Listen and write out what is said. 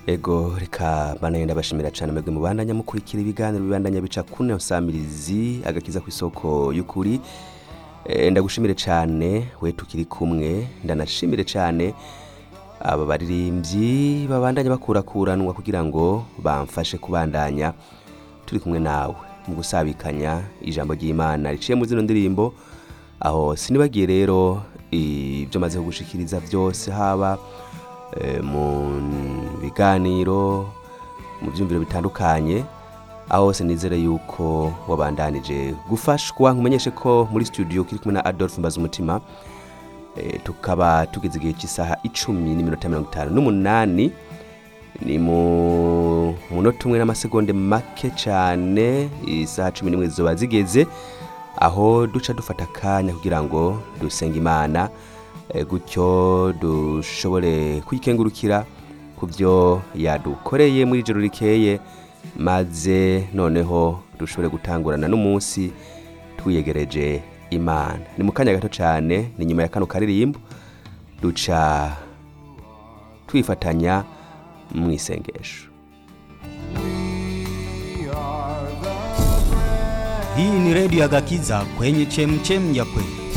ego reka banaye ndabashimira cyane mwebwe mubandanya mukurikira ibiganiro bibandanya bica kune osamirizi agakiza ku isoko y'ukuri Eh, ndagushimire cyane we tukiri kumwe ndanashimire cyane aba baririmbyi babandanya bakurakuranwa kugira ngo bamfashe kubandanya turi kumwe nawe mu gusabikanya ijambo ry'imana riciye mu zino ndirimbo aho sinibagiye rero ibyo maze kugushikiriza byose haba eh, mu biganiro mu byumviro bitandukanye aho hose nizere yuko wabandanije gufashwa nkumenyeshe ko muri studio kiri kumwe na Adolphe Mbazumutima e, tukaba tugeze igihe cy'isaha icumi n'iminota mirongo itanu n'umunani ni mu munota umwe n'amasegonde make cyane isaha cumi n'imwe zizoba zigeze aho duca dufata akanya kugira ngo dusenge imana e, gutyo dushobore kwikengurukira ku byo yadukoreye muri ijoro rikeye maze noneho dushobore gutangurana n'umunsi twiyegereje imana ni mu kanya gato cyane ni nyuma ya kano karirimbo duca twifatanya mu isengesho Hii ni redio ya Gakiza kwenye chemchem ya kweli.